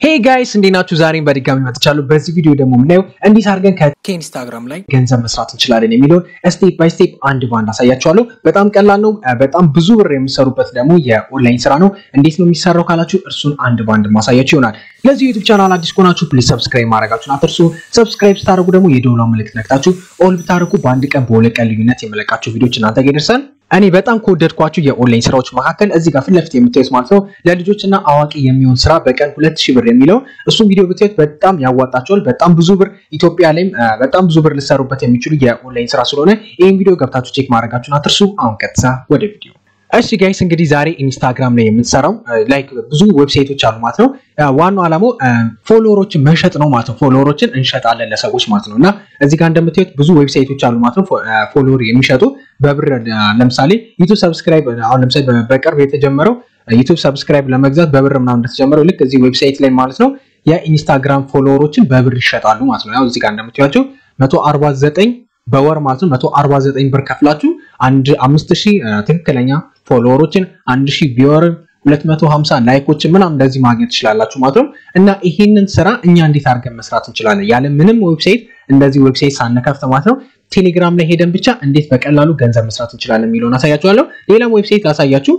ሄይ ጋይስ እንዴት ናችሁ? ዛሬም በድጋሚ መጥቻለሁ። በዚህ ቪዲዮ ደግሞ የምናየው እንዴት አድርገን ከኢንስታግራም ላይ ገንዘብ መስራት እንችላለን የሚለውን ስቴፕ ባይ ስቴፕ አንድ ባንድ አሳያችኋለሁ። በጣም ቀላል ነው። በጣም ብዙ ብር የምሰሩበት ደግሞ የኦንላይን ስራ ነው። እንዴት ነው የሚሰራው ካላችሁ እርሱን አንድ ባንድ ማሳያችሁ ይሆናል። ለዚህ ዩቱብ ቻናል አዲስ ከሆናችሁ ፕሊዝ ሰብስክራይብ ማድረጋችሁን አትርሱ። ሰብስክራይብ ስታደርጉ ደግሞ የደውላ ምልክት ነክታችሁ ኦል ብታደርጉ በአንድ ቀን በሁለት ቀን ልዩነት የመለቃቸው ቪዲዮች እናንተ ጋር ይደርሳል። እኔ በጣም ከወደድኳችሁ የኦንላይን ስራዎች መካከል እዚህ ጋር ፊት ለፊት የምታዩት ማለት ነው ለልጆችና አዋቂ የሚሆን ስራ በቀን ሁለት ሺህ ብር የሚለው እሱም ቪዲዮ ብታዩት በጣም ያዋጣቸዋል። በጣም ብዙ ብር ኢትዮጵያ ላይም በጣም ብዙ ብር ልሰሩበት የሚችሉ የኦንላይን ስራ ስለሆነ ይህን ቪዲዮ ገብታችሁ ቼክ ማድረጋችሁን አትርሱ። አሁን ቀጥታ ወደ ቪዲዮ እሺ ጋይስ እንግዲህ ዛሬ ኢንስታግራም ላይ የምንሰራው ላይክ ብዙ ዌብሳይቶች አሉ ማለት ነው። ዋናው ዓላማው ፎሎወሮችን መሸጥ ነው ማለት ነው። ፎሎወሮችን እንሸጣለን ለሰዎች ማለት ነው። እና እዚህ ጋር እንደምታዩት ብዙ ዌብሳይቶች አሉ ማለት ነው። ፎሎወር የሚሸጡ በብር ለምሳሌ ዩቱብ ሰብስክራይብ አሁን ለምሳሌ በቅርብ የተጀመረው ዩቱብ ሰብስክራይብ ለመግዛት በብር ምናምን እንደተጀመረው ልክ እዚህ ዌብሳይት ላይ ማለት ነው የኢንስታግራም ፎሎወሮችን በብር ይሸጣሉ ማለት ነው። ያው እዚህ ጋር እንደምታዩቸው 149 በወር ማለት ነው 149 ብር ከፍላችሁ አንድ 5000 ትክክለኛ ፎሎወሮችን 1000 ቪወር 250 ላይኮችን ምናምን እንደዚህ ማግኘት ትችላላችሁ ማለት ነው። እና ይሄንን ስራ እኛ እንዴት አድርገን መስራት እንችላለን? ያለ ምንም ዌብሳይት እንደዚህ ዌብሳይት ሳንከፍት ማለት ነው ቴሌግራም ላይ ሄደን ብቻ እንዴት በቀላሉ ገንዘብ መስራት እንችላለን የሚለውን አሳያችኋለሁ። ሌላም ዌብሳይት ላሳያችሁ።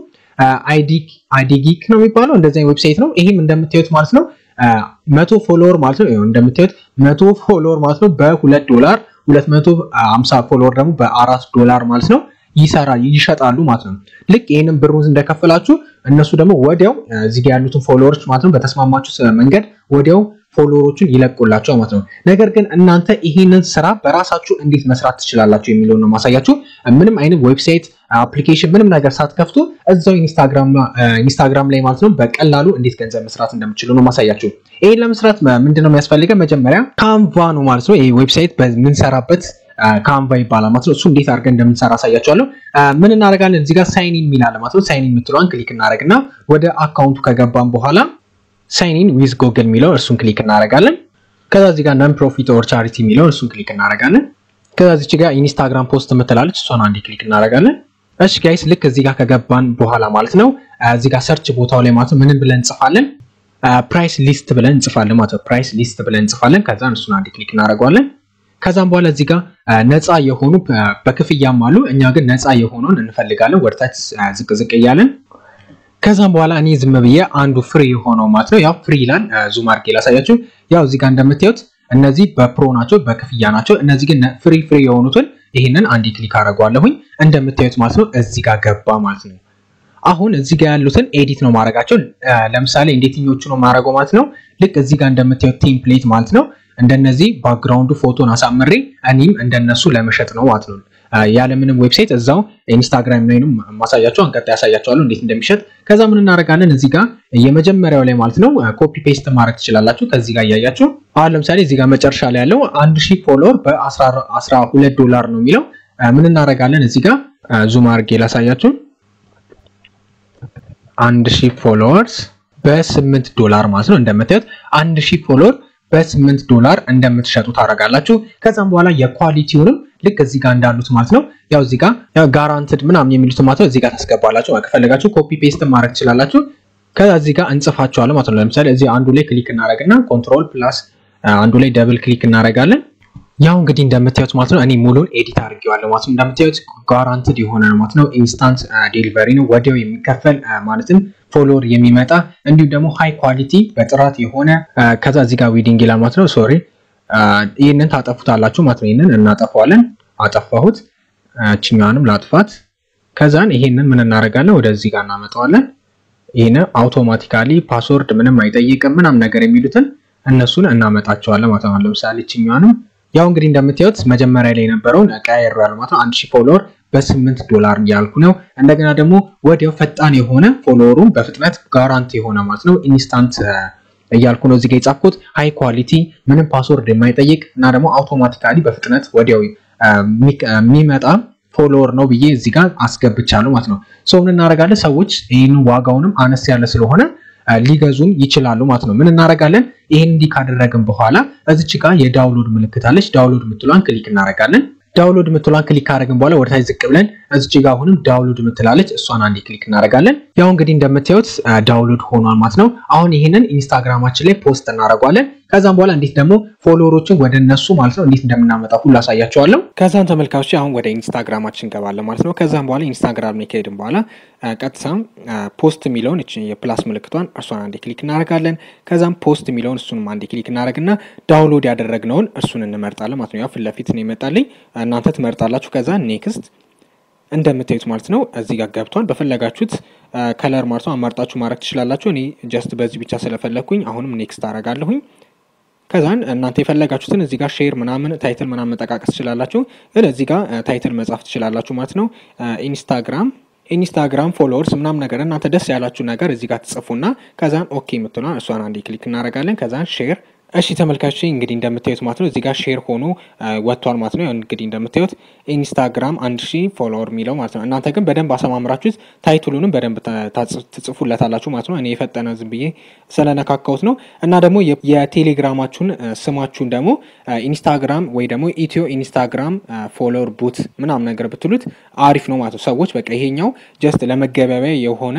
አይዲጊክ ነው የሚባለው እንደዚህ ዌብሳይት ነው። ይህም እንደምታዩት ማለት ነው መቶ ፎሎወር ማለት ነው እንደምታዩት መቶ ፎሎወር ማለት ነው በሁለት ዶላር 250 ፎሎወር ደግሞ በአራት ዶላር ማለት ነው ይሰራ ይሸጣሉ ማለት ነው። ልክ ይህንን ብሩን እንደከፈላችሁ እነሱ ደግሞ ወዲያው እዚህ ጋር ያሉትን ፎሎወሮች ማለት ነው በተስማማችሁ መንገድ ወዲያው ፎሎወሮቹን ይለቁላቸው ማለት ነው። ነገር ግን እናንተ ይህንን ስራ በራሳችሁ እንዴት መስራት ትችላላችሁ የሚለውን ነው ማሳያችሁ። ምንም አይነት ዌብሳይት አፕሊኬሽን ምንም ነገር ሳትከፍቱ እዛው ኢንስታግራም ላይ ማለት ነው በቀላሉ እንዴት ገንዘብ መስራት እንደምችሉ ነው ማሳያችሁ። ይህን ለመስራት ምንድነው የሚያስፈልገን? መጀመሪያ ካንቫ ነው ማለት ነው። ይህ ዌብሳይት በምንሰራበት ካንቫ ይባላል ማለት ነው። እሱ እንዴት አድርገን እንደምንሰራ አሳያችኋለሁ። ምን እናደርጋለን? እዚህ ጋር ሳይን ኢን የሚላለ ማለት ነው። ሳይን ኢን የምትለዋን ክሊክ እናደርግና ወደ አካውንቱ ከገባን በኋላ ሳይን ኢን ዊዝ ጎግል የሚለው እርሱን ክሊክ እናደርጋለን። ከዛ እዚህ ጋር ነን ፕሮፊት ኦር ቻሪቲ የሚለው እርሱን ክሊክ እናደርጋለን። ከዛ እዚህ ጋር ኢንስታግራም ፖስት የምትላለች እሷን አንዴ ክሊክ እናደርጋለን። እሺ ጋይስ ልክ እዚህ ጋር ከገባን በኋላ ማለት ነው እዚህ ጋር ሰርች ቦታው ላይ ማለት ነው ምንም ብለን እንጽፋለን ፕራይስ ሊስት ብለን እንጽፋለን ማለት ነው። ፕራይስ ሊስት ብለን እንጽፋለን። ከዛ እሱን አንዴ ክሊክ እናደርገዋለን። ከዛም በኋላ እዚህ ጋር ነፃ የሆኑ በክፍያም አሉ። እኛ ግን ነፃ የሆነውን እንፈልጋለን። ወደታች ዝቅ ዝቅ እያለን ከዛም በኋላ እኔ ዝም ብዬ አንዱ ፍሪ የሆነው ማለት ነው ያው ፍሪ ይላል። ዙም አድርጌ ላሳያችሁ። ያው እዚህ ጋር እንደምታዩት እነዚህ በፕሮ ናቸው፣ በክፍያ ናቸው። እነዚህ ግን ፍሪ ፍሪ የሆኑትን ይህንን አንዴ ክሊክ አደርገዋለሁኝ። እንደምታዩት ማለት ነው እዚህ ጋር ገባ ማለት ነው። አሁን እዚህ ጋር ያሉትን ኤዲት ነው ማድረጋቸው። ለምሳሌ እንዴትኞቹ ነው ማድረገው ማለት ነው። ልክ እዚህ ጋር እንደምታዩት ቴምፕሌት ማለት ነው እንደነዚህ ባክግራውንዱ ፎቶን አሳምሬ እኔም እንደነሱ ለመሸጥ ነው ማለት ነው። ያለምንም ዌብሳይት እዛው ኢንስታግራም ላይ ነው ማሳያቸው። አንቀጣ ያሳያቸዋለሁ እንዴት እንደሚሸጥ። ከዛ ምን እናደርጋለን እዚህ ጋር የመጀመሪያው ላይ ማለት ነው ኮፒ ፔስት ማድረግ ትችላላችሁ። ከዚህ ጋር እያያችሁ አሁን ለምሳሌ እዚህ ጋር መጨረሻ ላይ ያለው አንድ ሺህ ፎሎወር በአስራ ሁለት ዶላር ነው የሚለው ምን እናደርጋለን እዚህ ጋር ዙም አድርጌ ላሳያችሁ። አንድ ሺህ ፎሎወርስ በስምንት ዶላር ማለት ነው እንደምታዩት አንድ ሺህ ፎሎወር በስምንት ዶላር እንደምትሸጡ ታደርጋላችሁ። ከዛም በኋላ የኳሊቲውንም ልክ እዚህ ጋር እንዳሉት ማለት ነው ያው እዚህ ጋር ያው ጋራንትድ ምናምን የሚሉት ማለት ነው እዚህ ጋር ታስገባላችሁ። ከፈለጋችሁ ኮፒ ፔስት ማድረግ ትችላላችሁ። ከዛ እዚህ ጋር እንጽፋቸዋለን ማለት ነው። ለምሳሌ እዚህ አንዱ ላይ ክሊክ እናደርግና ኮንትሮል ፕላስ አንዱ ላይ ደብል ክሊክ እናደርጋለን። ያው እንግዲህ እንደምታዩት ማለት ነው እኔ ሙሉን ኤዲት አድርጌዋለሁ ማለት ነው። እንደምታዩት ጋራንትድ የሆነ ማለት ነው ኢንስታንት ዴሊቨሪ ነው ወዲያው የሚከፈል ማለትም ፎሎወር የሚመጣ እንዲሁም ደግሞ ሃይ ኳሊቲ በጥራት የሆነ ከዛ እዚህ ጋር ዊዲንግ ይላል ማለት ነው። ሶሪ ይህንን ታጠፉታላችሁ ማለት ነው። ይህንን እናጠፋዋለን። አጠፋሁት። ችኛዋንም ላጥፋት። ከዛን ይሄንን ምን እናደርጋለን ወደዚህ ጋር እናመጣዋለን። ይህን አውቶማቲካሊ ፓስወርድ ምንም አይጠይቅም ምናም ነገር የሚሉትን እነሱን እናመጣቸዋለን ማለት ነው። ለምሳሌ ችኛዋንም ያው እንግዲህ እንደምታዩት መጀመሪያ ላይ የነበረውን ቀያየሩ ያለ ማለት ነው። አንድ ሺህ ፎሎወር በስምንት ዶላር እያልኩ ነው። እንደገና ደግሞ ወዲያው ፈጣን የሆነ ፎሎወሩን በፍጥነት ጋራንቲ የሆነ ማለት ነው ኢንስታንት እያልኩ ነው እዚጋ የጻፍኩት። ሃይ ኳሊቲ ምንም ፓስወርድ የማይጠይቅ እና ደግሞ አውቶማቲካሊ በፍጥነት ወዲያው የሚመጣ ፎሎወር ነው ብዬ እዚህ ጋር አስገብቻለሁ ማለት ነው። ሰው ምን እናደርጋለን? ሰዎች ይህን ዋጋውንም አነስ ያለ ስለሆነ ሊገዙን ይችላሉ ማለት ነው። ምን እናደርጋለን? ይህን እንዲህ ካደረግን በኋላ እዚች ጋር የዳውንሎድ ምልክት አለች። ዳውንሎድ የምትሏን ክሊክ እናደርጋለን። ዳውንሎድ የምትሏን ክሊክ ካደረግን በኋላ ወደታች ዝቅ ብለን እዚች ጋር አሁንም ዳውንሎድ ምትላለች እሷን አንዴ ክሊክ እናደርጋለን። ያው እንግዲህ እንደምታዩት ዳውንሎድ ሆኗል ማለት ነው። አሁን ይህንን ኢንስታግራማችን ላይ ፖስት እናደርገዋለን። ከዛም በኋላ እንዴት ደግሞ ፎሎወሮችን ወደ እነሱ ማለት ነው እንዴት እንደምናመጣ ሁሉ አሳያቸዋለሁ። ከዛም ተመልካቾች አሁን ወደ ኢንስታግራማችን እንገባለን ማለት ነው። ከዛም በኋላ ኢንስታግራም ላይ ከሄድን በኋላ ቀጥታም ፖስት የሚለውን የፕላስ ምልክቷን እርሷን አንዴ ክሊክ እናደርጋለን። ከዛም ፖስት የሚለውን እሱንም አንዴ ክሊክ እናደርግና ዳውንሎድ ያደረግነውን እርሱን እንመርጣለን ማለት ነው። ያው ፊት ለፊት ነው ይመጣልኝ። እናንተ ትመርጣላችሁ። ከዛ ኔክስት እንደምታዩት ማለት ነው እዚህ ጋር ገብቷል። በፈለጋችሁት ከለር ማለት ነው አማርጣችሁ ማድረግ ትችላላችሁ። እኔ ጀስት በዚህ ብቻ ስለፈለግኩኝ አሁንም ኔክስት አደርጋለሁኝ። ከዛን እናንተ የፈለጋችሁትን እዚህ ጋር ሼር ምናምን ታይትል ምናምን መጠቃቀስ ትችላላችሁ። ግን እዚህ ጋር ታይትል መጻፍ ትችላላችሁ ማለት ነው። ኢንስታግራም ኢንስታግራም ፎሎወርስ ምናምን ነገር እናንተ ደስ ያላችሁ ነገር እዚህ ጋር ትጽፉና ከዛን ኦኬ የምትሆኗን እሷን አንዴ ክሊክ እናደርጋለን። ከዛን ሼር እሺ ተመልካቾች እንግዲህ እንደምታዩት ማለት ነው እዚህ ጋር ሼር ሆኖ ወጥቷል ማለት ነው። እንግዲህ እንደምታዩት ኢንስታግራም አንድ ሺህ ፎሎወር የሚለው ማለት ነው። እናንተ ግን በደንብ አሰማምራችሁት ታይትሉንም በደንብ ትጽፉለታላችሁ ማለት ነው። እኔ የፈጠነ ዝም ብዬ ስለነካካሁት ነው። እና ደግሞ የቴሌግራማችሁን ስማችሁን ደግሞ ኢንስታግራም ወይ ደግሞ ኢትዮ ኢንስታግራም ፎሎወር ቡት ምናምን ነገር ብትሉት አሪፍ ነው ማለት ነው። ሰዎች በቃ ይሄኛው ጀስት ለመገበያያ የሆነ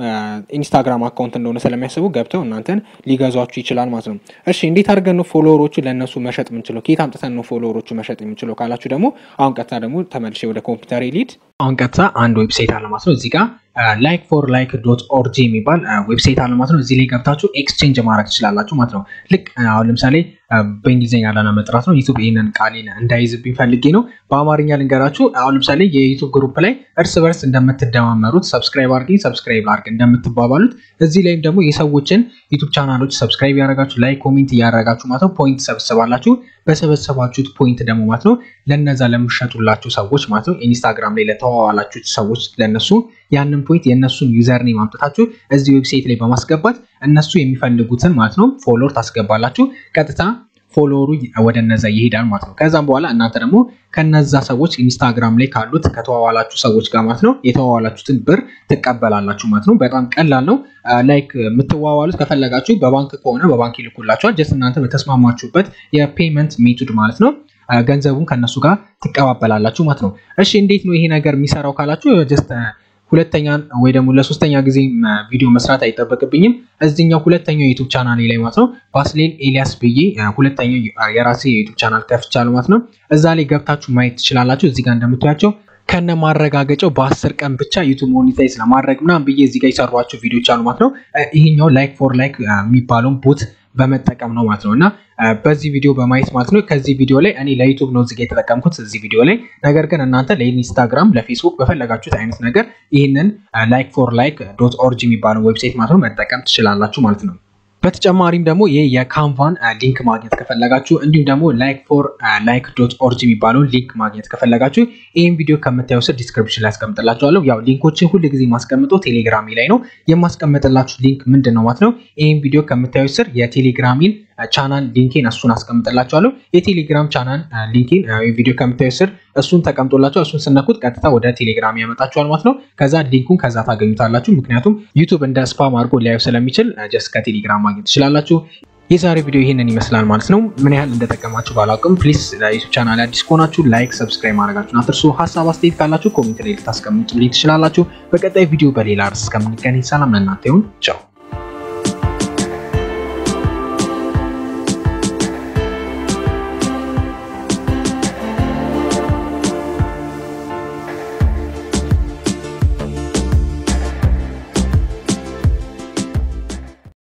ኢንስታግራም አካውንት እንደሆነ ስለሚያስቡ ገብተው እናንተን ሊገዟችሁ ይችላል ማለት ነው። እሺ እንዴት አድርገን ነው ፎሎወሮቹ ለእነሱ መሸጥ የምንችለው? ከየት አምጥተን ነው ፎሎወሮቹ መሸጥ የምንችለው ካላችሁ ደግሞ አሁን ቀጥታ ደግሞ ተመልሼ ወደ ኮምፒውተር ሊድ አሁን ቀጥታ አንድ ዌብሳይት አለ ማለት ነው። እዚህ ጋር ላይክ ፎር ላይክ ዶት ኦርጂ የሚባል ዌብሳይት አለ ማለት ነው። እዚህ ላይ ገብታችሁ ኤክስቼንጅ ማድረግ ትችላላችሁ ማለት ነው። ልክ አሁን ለምሳሌ በእንግሊዝኛ ላና መጥራት ነው። ዩቱብ ይህንን ቃሌን እንዳይዝብኝ ፈልጌ ነው። በአማርኛ ልንገራችሁ። አሁን ለምሳሌ የዩቱብ ግሩፕ ላይ እርስ በርስ እንደምትደማመሩት ሰብስክራይብ አድርጊ፣ ሰብስክራይብ አድርግ እንደምትባባሉት እዚህ ላይም ደግሞ የሰዎችን ዩቱብ ቻናሎች ሰብስክራይብ ያደረጋችሁ ላይ ኮሜንት እያደረጋችሁ ማለት ነው ፖይንት ሰብስባላችሁ። በሰበሰባችሁት ፖይንት ደግሞ ማለት ነው ለነዛ ለምሸጡላችሁ ሰዎች ማለት ነው ኢንስታግራም ላይ ለተዋዋላችሁት ሰዎች ለነሱ ያንን ፖይንት የእነሱን ዩዘር ኔም አምጥታችሁ እዚህ ዌብሳይት ላይ በማስገባት እነሱ የሚፈልጉትን ማለት ነው ፎሎወር ታስገባላችሁ። ቀጥታ ፎሎወሩ ወደ እነዛ ይሄዳል ማለት ነው። ከዛም በኋላ እናንተ ደግሞ ከነዛ ሰዎች ኢንስታግራም ላይ ካሉት ከተዋዋላችሁ ሰዎች ጋር ማለት ነው የተዋዋላችሁትን ብር ትቀበላላችሁ ማለት ነው። በጣም ቀላል ነው። ላይክ የምትዋዋሉት ከፈለጋችሁ በባንክ ከሆነ በባንክ ይልኩላችኋል። ጀስት እናንተ በተስማማችሁበት የፔመንት ሜቶድ ማለት ነው ገንዘቡን ከነሱ ጋር ትቀባበላላችሁ ማለት ነው። እሺ እንዴት ነው ይሄ ነገር የሚሰራው ካላችሁ ጀስት ሁለተኛ ወይ ደግሞ ለሶስተኛ ጊዜ ቪዲዮ መስራት አይጠበቅብኝም። እዚኛው ሁለተኛው የዩቱብ ቻናል ላይ ማለት ነው ባስሌል ኤልያስ ብዬ ሁለተኛው የራሴ የዩቱብ ቻናል ከፍቻለሁ ማለት ነው። እዛ ላይ ገብታችሁ ማየት ትችላላችሁ። እዚህ ጋር እንደምታያቸው ከነ ማረጋገጫው በአስር ቀን ብቻ ዩቱብ ሞኔታይዝ ለማድረግ ምናምን ብዬ እዚህ ጋር የሰሯቸው ቪዲዮች አሉ ማለት ነው። ይሄኛው ላይክ ፎር ላይክ የሚባለውን ቦት በመጠቀም ነው ማለት ነው እና በዚህ ቪዲዮ በማየት ማለት ነው። ከዚህ ቪዲዮ ላይ እኔ ለዩቱብ ነው እዚጋ የተጠቀምኩት እዚህ ቪዲዮ ላይ። ነገር ግን እናንተ ለኢንስታግራም፣ ለፌስቡክ በፈለጋችሁት አይነት ነገር ይህንን ላይክ ፎር ላይክ ዶት ኦርጂ የሚባለው ዌብሳይት ማለት ነው መጠቀም ትችላላችሁ ማለት ነው። በተጨማሪም ደግሞ ይህ የካንቫን ሊንክ ማግኘት ከፈለጋችሁ እንዲሁም ደግሞ ላይክ ፎር ላይክ ዶት ኦርጂ የሚባለውን ሊንክ ማግኘት ከፈለጋችሁ ይህን ቪዲዮ ከምታዩ ስር ዲስክሪፕሽን ላይ ያስቀምጥላችኋለሁ። ያው ሊንኮችን ሁል ጊዜ ማስቀምጠው ቴሌግራሚ ላይ ነው። የማስቀምጥላችሁ ሊንክ ምንድን ነው ማለት ነው። ይህን ቪዲዮ ከምታዩ ስር የቴሌግራሚን ቻናል ሊንኬን እሱን አስቀምጥላችኋለሁ። የቴሌግራም ቻናል ሊንኬን ቪዲዮ ከምታዩ ስር እሱን ተቀምጦላችኋል። እሱን ስነኩት ቀጥታ ወደ ቴሌግራም ያመጣችኋል ማለት ነው። ከዛ ሊንኩን ከዛ ታገኙታላችሁ። ምክንያቱም ዩቱብ እንደ ስፓም አድርጎ ሊያዩ ስለሚችል ጀስት ከቴሌግራም ማግኘት ትችላላችሁ። የዛሬ ቪዲዮ ይህንን ይመስላል ማለት ነው። ምን ያህል እንደጠቀማችሁ ባላውቅም ፕሊስ ለዩቱብ ቻናል አዲስ ከሆናችሁ ላይክ፣ ሰብስክራይብ ማድረጋችሁን አትርሱ። ሀሳብ አስተያየት ካላችሁ ኮሜንት ላይ ልታስቀምጡልኝ ትችላላችሁ። በቀጣይ ቪዲዮ በሌላ ርዕስ እስከምንገናኝ ሰላም ለእናንተ ይሁን። ቻው